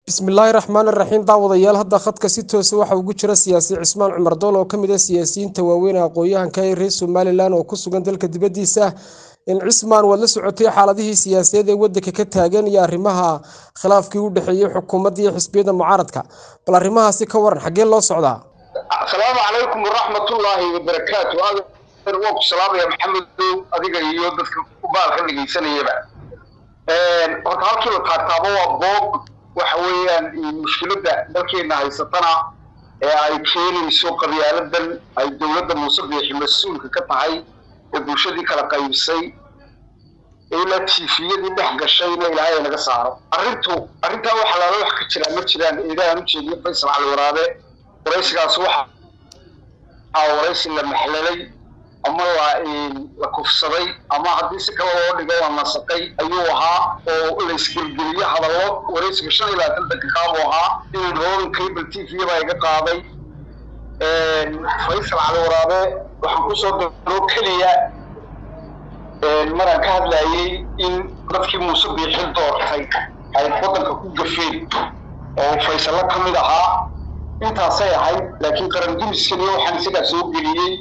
bismillaahi raxmaan iraxiim daawadayaal hadda khadka si toosa waxa ugu jira siyaasi cismaan cumar dool oo kamid ah siyaasiyiinta waaweyn ee aqoon-yahanka ee reer somalilan oo ku sugan dalka dibadiisa in cismaan waad la socotay xaaladihii siyaasadeed ee wadanka ka taagan iyo arrimaha khilaafkii u dhexeeyey xukuumadda iyo xisbiyada mucaaradka bal arrimahaasi ka waran xaggee loo socdaa asalaamu calaykum waraxmatullaahi wabarakaatu waa ku salaamaya maxamedow adiga iyo dadka baalka dhegeysanayaba horta halkiiba taagtaaba waa boog waxa weeyaan mushkiladda dalkeena haysatana ee ay keenayso qabyaaladan ay dowladda muuse biixi mas-uulka ka tahay ee bulshadii kala qaybisay ilaa tifiyadii dhex gashayna ilaahay naga saaro arrintu arrintaa waxa laala wax ka jiraan ma jiraan eedahan u jeediyo faysal cali waraabe waraysigaas waxa waraysi la maxlalay ama la la kufsaday ama haddii si kale loo dhigo la nasaqay ayuu ahaa oo la isgelgeliyo hadallo waraysiga shan iyo labaatan daqiiqaabuu ahaa in rogan cable t v baa iga qaaday faysal cali waraabe waxaan kusoo daro keliya maraan ka hadlayay in dadkii muuse biixin doortay ay waddanka ku gafeen oo faysallo ka mid ahaa intaasay ahayd laakiin qaran dumiskan iyo waxaan isagaa soo geliyey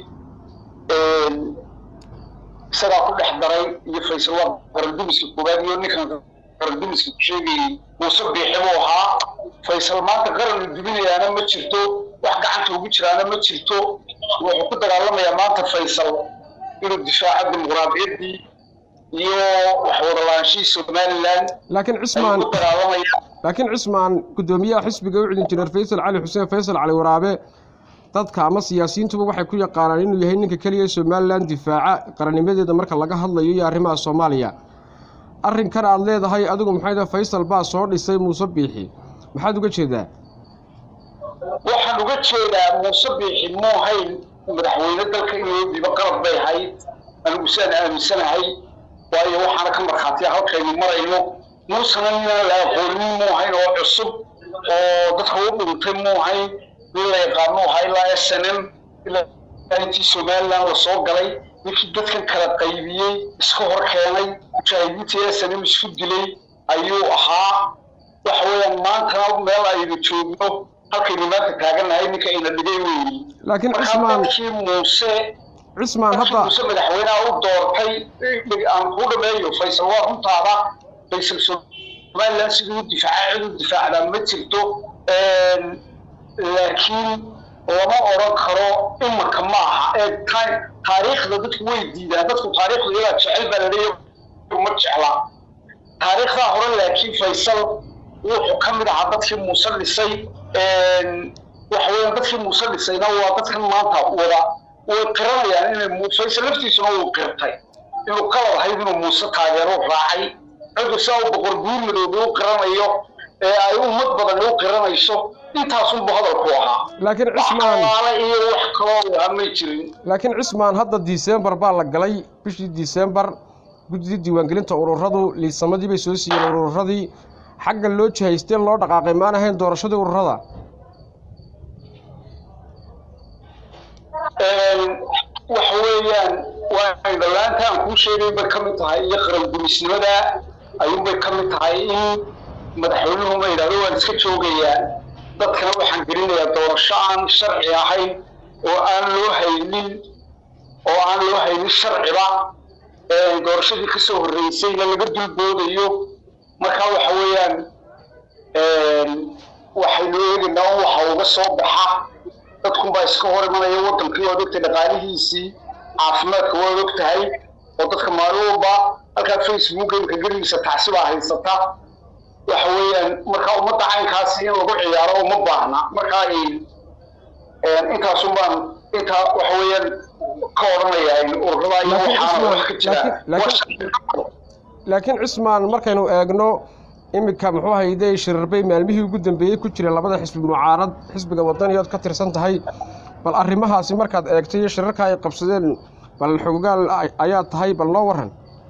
isagaa ku dhex daray iyo faysal waa qarandumiska koowaad iyo ninkan qarandumiska ku sheegayey muuse biixi buu ahaa faysal maanta qaran la dubinayaana ma jirto wax gacanta ugu jiraana ma jirto wuxuu ku dagaalamayaa maanta faysal inuu difaaco dimuqraadiyaddii iyo waxwadalaanshihii somaliland laakiin cismaan ku dagaalamaya laakiin cismaan guddoomiyaha xisbiga u celin jineer faysal cali xuseen faysal cali waraabe dadka ama siyaasiyiintuba waxay ku yaqaanaan inuu yahay ninka keliya somalilan difaaca qarannimadeeda marka laga hadlayo iyo arrimaha soomaaliya arrinkan aad leedahay adigu maxay tahay faysal baa soo dhisay muuse biixi maxaad uga jeedaa waxaan uga jeedaa muuse biixi muu hayn madaxweyne dalka inuu dhibo qalab bay ahayd anigu sidaan aaminsanahay waayo waxaana ka markhaatiya halkaynu marayno muusena ninaan la aqoonin muu hayn oo cusub oo dadka u dhintay muu hayn nin la yaqaano ahaa ilaa s n m ilaa intii somaliland la soo galay ninkii dadkan kala qaybiyey iska hor keenay mujaahidiintii s n m isku dilay ayuu ahaa waxa weeyaan maantana meel aynu joogno halkaynu maanta taagannahay ninka ayna dhigay weyi laakiin markaa cismaan dadkii muuse cismaan dadkii hadda muuse madaxweynaha u doortay aan ku dhameeyo faysal waa runtaada faysal somaliland siduu u difaaca cid u difaacdaa ma jirto laakiin lama odran karo imanka ma aha ee ta- taariikhda dadku way diidaan dadku taariikhda iyagaa jecel baa laleeyahay ma jecla taariikhdaa hore laakiin faysal wuxuu ka mid ahaa dadkii muuse dhisay waxa weeyaan dadkii muuse dhisayna waa dadkan maanta wada way qiranayaan inay mu- faysal laftiisuna wuu qirtay inuu qalad ahayd inuu muuse taageero raacay cidu saa u boqor guur madoobe u qiranayo ee ay ummad badan u qiranayso intaasunbu hadalku ahaa laakiin wax cismaan kalaale iyo wax kaloo ahaa may jirin laakiin cismaan hadda disembar baa la galay bishii disembar guddidii diiwaangelinta ururadu liisamadii bay soo siiyeen ururadii xagga loo jihaystee loo dhaqaaqay maan ahayn doorashadii ururada waxa weeyaan waa indhalaanta aan kuu sheegay bay ka mid tahay iyo qarangumisnimada ayuunbay ka mid tahay in madaxweynuhu ma yidhahdo waan iska joogayaa dadkana waxaan gelinayaa doorasho aan sharci ahayn oo aan loo haynin oo aan loo haynin sharciba ee doorashadii kasoo horreysayna laga dulboodayo marka waxa weeyaan waxaynu eegaynaa un waxa uga soo baxa dadkunbaa iska hor imanaya wadankii waad ogtahay dhaqaalihiisii caafimaadka waad og tahay oo dadka maalin walba halkaa facebooka imka gerigiisa tacsibaa haysata waxa weeyaan marka ummadda caynkaasi in lagu ciyaaro uma baahna marka intaasun baan intaa waxa weeyaan ka odhanayaa in ururada iyo Laakiin waxaana wax ka Ismaan, jira laakiin- laakiin cismaan markaynu eegno iminka muxuu hayde shirarbay maalmihii ugu dambeeyey ku jira labada xisbi mucaarad xisbiga wadaniyood ka tirsan tahay bal arrimahaasi markaad eegtay iyo shirarka ay qabsadeen bal xogogaal ay- ayaa tahay bal noo waran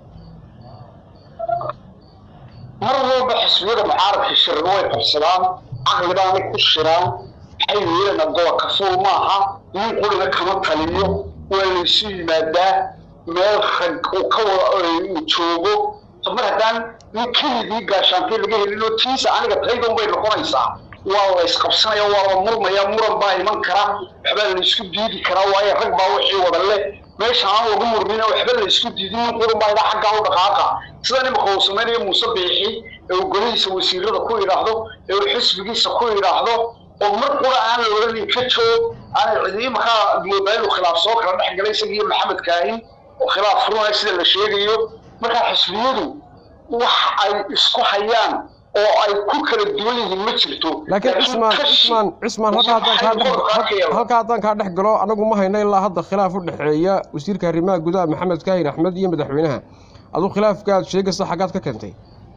mar walba xisbiyada mucaaradka shirar way qabsadaan caqlibaana ku shiraan waxay yeelan gobolka fuul maaha nin qurina kama taliyo waa laysu yimaadaa meel rag uu ka wada uu joogo mar haddaan nin kelidii gaashaantay laga helin oo tiisa aniga taydan bay noqonaysaa waa la isqabsanaya waa la murmaya muran baa iman kara waxbaa la isku diidi karaa waayo rag baa wixii wada le meesha aan lagu murmina waxba la isku diidin nin quran baa idaa xaggaa u dhaqaaqa sida imika uu samaynayo muuse biixi ee uu golihiisa wasiirada ku yidhaahdo ee uu xisbigiisa ku yidhaahdo oo mar qura aan la odhanin ka joog aan cidi imakaa moodaa inuu khilaaf soo kala dhex galay isaga iyo maxamed kaahin oo khilaaf furunaya sida la sheegayo markaa xisbiyadu wax ay isku hayaan oo ay ku kala duwan yihiin ma jirto laakiin cismaan cismaan cismaan halka haddaan kaa dhex halka haddaan kaa dhex galo anagu ma hayno ilaa hadda khilaaf u dhexeeya wasiirka arrimaha gudaha maxamed kaahin axmed iyo madaxweynaha aduu khilaafka aad sheegaysa xaggaad ka keentay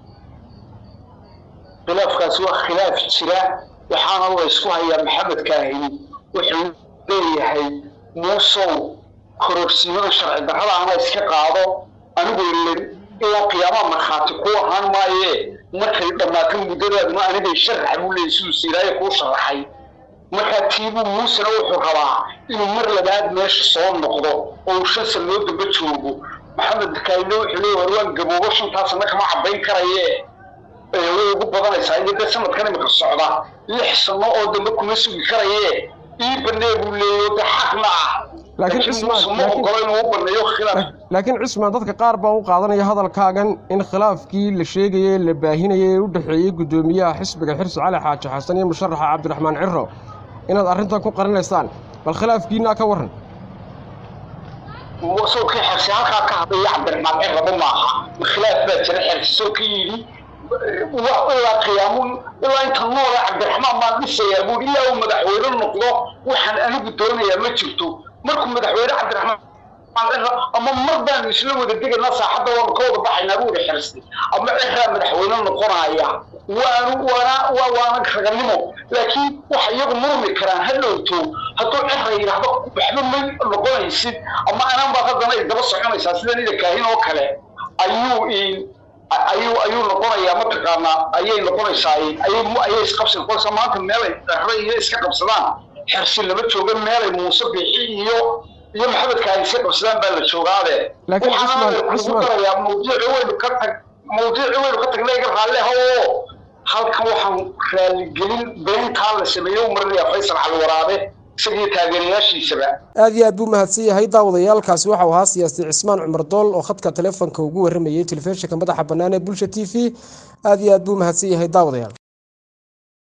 khilaafkaasi waa khilaaf jira waxaana la isku hayaa maxamed kaahin wuxuu leeyahay muusow kororsiimada sharci darrada ana iska qaado anigu ilen ilaa qiyaamaha markhaati ku ahaan maaye markay dhammaato muddadaaduna anigay sharaxa buu leeyay siduu siiraaye kuu sharaxay markaa tiibuu muusena wuxuu rabaa inuu mar labaad meesha soo noqdo oo uu shan sanoo damba joogo maxamed kaayne wuxuu leeyahy war waan gaboobo shantaasana kama caddayn karaye way ugu badanaysaa iyo dee sanadkan imika socda lix sano oo dambe kuma sugi karaye ii banee buu leeyahy de xaqna ah laakiin cismaan ma ogolo inuu u baneeyo khilaaf laakiin cismaan dadka qaar baa u qaadanaya hadalkaagan in khilaafkii la sheegayey la baahinayay ee u dhexeeyey guddoomiyaha xisbiga xirsi cali xaaji xasan iyo musharaxa cabdiraxmaan ciro inaad arrintan ku qarinaysaan bal khilaafkiinaa ka warran sawkii xirsi halkaa ka hadlaya cabdiraxmaan ciraba maaha khilaaf baa jira xirsi soo ka yidhi ilaa qiyaamun ilaa inta noola cabdiraxmaan baan dhisayaa buuri ilaa uu madaxweyne noqdo waxaan anigu doonayaa ma jirto markuu madaxweyne cabdiraxmaan ama mar baanu isla wada degaynaa saaxadda waanu ka wada baxaynaa buuri xirsi ama ciraa madaxweyne noqonaya waanu waana waa waana raganimo laakiin waxa iyagu murmi karaan ha dhowto hadduu cira yidhaahdo waxba ma noqonaysid ama anaan baad haddana ay daba soconaysaa sida nida kaahin oo kale ayuu ayuu ayuu noqonayaa mataqaanaa ayay noqonaysaa ayay ayay isqabsi noqonaysaa maanta meelay dharre iyo iska qabsadaan xersi lama jooga meelay muuse biixi iyo iyo maxamedka ay iska qabsadaan baa la joogaade laakiin cismaan cismaan darayaa mawduuci waynu ka tag mawduuci waynu ka tagnay iga raalle ha oo halkan waxaan raaligelin beentaa la sameeyo u marinayaa faysal cali waraabe isagii taageerayaashiisaba aad iyo aad buu mahadsan yahay daawadayaalkaasi waxau ahaa siyaasi cismaan cumar dool oo khadka taleefonka ugu warramayey telefishinka madaxa bannaan ee bulsha t v aad iyo aad buu mahadsan yahay daawadayaal